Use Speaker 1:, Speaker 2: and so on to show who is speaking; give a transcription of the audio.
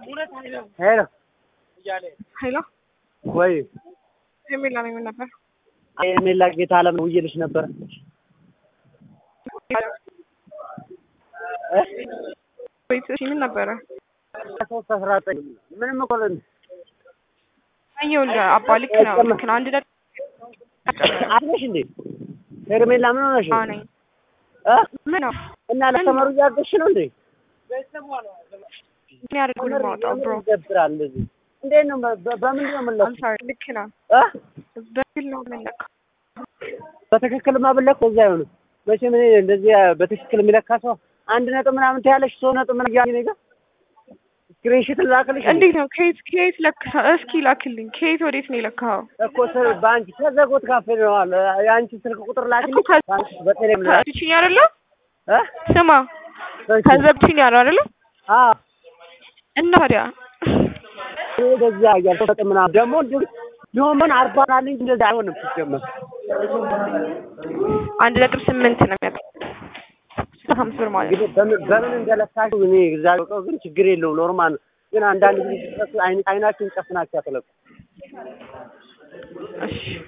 Speaker 1: ሄሎ
Speaker 2: ሄሎ
Speaker 1: ወይ
Speaker 2: ሄርሜላ ነኝ። ምን ነበር?
Speaker 1: ሄርሜላ ጌታ አለም ውዬልሽ ነበር።
Speaker 2: ቤት እሺ፣ ምን ነበረ?
Speaker 1: ሶስት አስራ ዘጠኝ ምንም እኮ
Speaker 2: ይኸውልህ አባ ልክ ነው ልክ ነው። አንድ ነጥብ
Speaker 1: አለሽ እንዴ ሄርሜላ ምን ሆነሽ ነው?
Speaker 2: አዎ ነኝ።
Speaker 1: እ?
Speaker 2: ምን ነው
Speaker 1: እና ለተመሩ እያገዝሽ ነው እንዴ?
Speaker 2: ምን ያደርጉ ነው የማወጣው ብሮ
Speaker 1: ይደብራል እንደዚህ። እንዴት ነው በ- በምንድን ነው
Speaker 2: አም
Speaker 1: የምንለካው?
Speaker 2: ሶሪ ልክ ነው።
Speaker 1: እ?
Speaker 2: በግል ነው የምንለካው።
Speaker 1: በትክክል ማብለክ እዛ አይሆንም። መቼም እኔ እንደዚህ በትክክል የሚለካ ሰው አንድ ነጥብ ምናምን ትያለሽ ሶስት ነጥብ ምናምን እያለኝ እኔ ጋር ስክሪንሾት ላክልሽ እንዴ?
Speaker 2: እንዴት ነው ከየት ከየት ለካ እስኪ ላክልኝ። ከየት ወዴት ነው የለካኸው?
Speaker 1: እኮ ስር በአንቺ ከዘጎት ካፌ ነው አለ የአንቺ ስልክ ቁጥር ላክልኝ
Speaker 2: እኮ ከ-
Speaker 1: በአንቺ በቴሌም ላይ
Speaker 2: ከዚችኝ አይደለ?
Speaker 1: እ?
Speaker 2: ስማ
Speaker 1: እሺ።
Speaker 2: ከዘብችኝ ያለው አይደለ?
Speaker 1: አዎ
Speaker 2: እና ታዲያ
Speaker 1: እኔ እንደዚህ አያል ሶስት ነጥብ ምናምን ደግሞ እንዲሁ ቢሆን ምን አርባ ናልኝ እንደዚህ አይሆንም ሲጀመር
Speaker 2: አንድ ነጥብ ስምንት ነው የሚያውቀው ሀምስት ብር ማለት ነው።
Speaker 1: እንግዲህ በምን በምን እንደለካሽ እኔ እግዚአብሔር ያውቀው፣ ግን ችግር የለውም ኖርማል ነው። ግን አንዳንድ ጊዜ ስትጠጡ አይን አይናችሁን ጨፍናችሁ አትለቁ።
Speaker 2: እሺ